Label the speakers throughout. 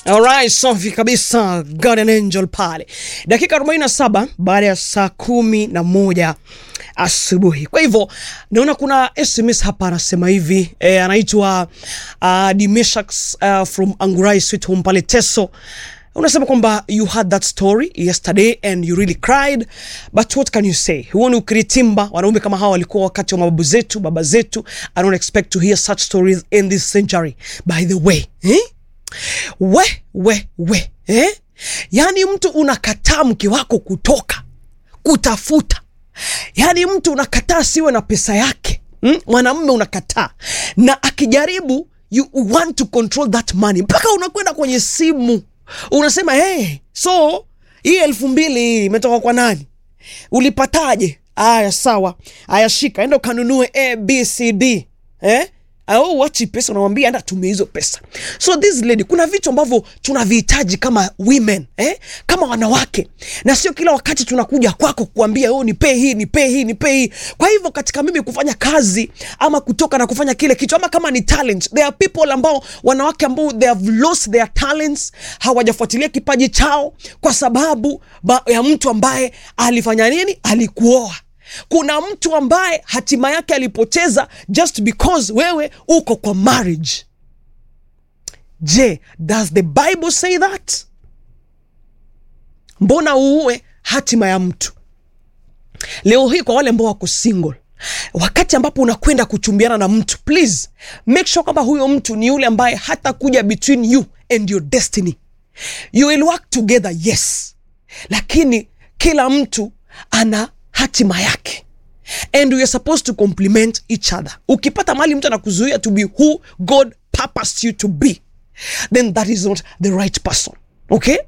Speaker 1: Alright, safi kabisa Guardian Angel pale, dakika 47 baada ya saa kumi na moja asubuhi. Kwa hivyo naona kuna SMS hapa anasema hivi eh, anaitwa uh, Dimeshaks uh, from Angurai Sweet Home pale Teso unasema kwamba you had that story yesterday and you really cried but what can you say huo ni ukiritimba wanaume kama hawa walikuwa wakati wa mababu zetu baba zetu i don't expect to hear such stories in this century by the way eh? we we we eh? yaani mtu unakataa mke wako kutoka kutafuta yaani mtu unakataa siwe na pesa yake mm? mwanamme unakataa na akijaribu you want to control that money mpaka unakwenda kwenye simu unasema hey, so hii elfu mbili hii imetoka kwa nani ulipataje aya sawa aya shika enda ukanunue abcd eh? au wachi pesa unamwambia enda tumia hizo pesa so this lady kuna vitu ambavyo tunavihitaji kama women eh? kama wanawake na sio kila wakati tunakuja kwako kuambia oh, nipee hii nipee hii nipee hii kwa hivyo katika mimi kufanya kazi ama kutoka na kufanya kile kitu ama kama ni talent there are people ambao wanawake ambao they have lost their talents hawajafuatilia kipaji chao kwa sababu ba, ya mtu ambaye alifanya nini alikuoa kuna mtu ambaye hatima yake alipoteza just because wewe uko kwa marriage je does the bible say that mbona uue hatima ya mtu leo hii kwa wale ambao wako single wakati ambapo unakwenda kuchumbiana na mtu please make sure kwamba huyo mtu ni yule ambaye hata kuja between you and your destiny you will work together yes lakini kila mtu ana hatima yake and we are supposed to complement each other ukipata mali mtu anakuzuia to be who god purposed you to be then that is not the right person okay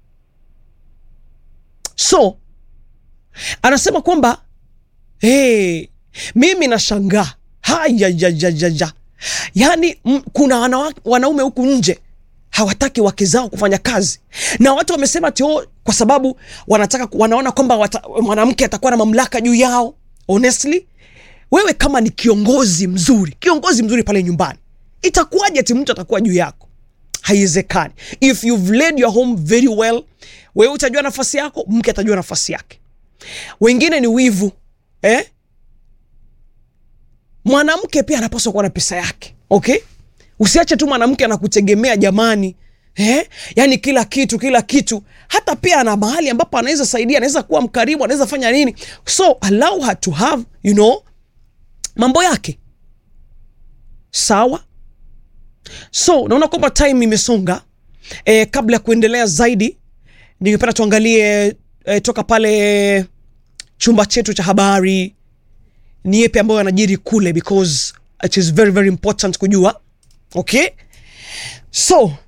Speaker 1: so anasema kwamba hey, mimi nashangaa hayajajajaja yaani m- kuna wana, wanaume huku nje hawataki wake zao kufanya kazi na watu wamesema tio kwa sababu wanataka wanaona kwamba wata, mwanamke atakuwa na mamlaka juu yao honestly wewe kama ni kiongozi mzuri kiongozi mzuri pale nyumbani itakuwaje ati mtu atakuwa juu yako haiwezekani if you've led your home very well wewe utajua nafasi yako mke atajua nafasi yake wengine ni wivu eh? mwanamke pia anapaswa kuwa na pesa yake okay usiache tu mwanamke anakutegemea jamani eh? yaani kila kitu kila kitu hata pia ana mahali ambapo anaweza saidia anaweza kuwa mkarimu anaweza fanya nini so allow her to have you know mambo yake sawa so naona kwamba time imesonga eh, kabla ya kuendelea zaidi ningependa tuangalie eh, toka pale chumba chetu cha habari ni yepi ambayo yanajiri kule because it is very very important kujua okay so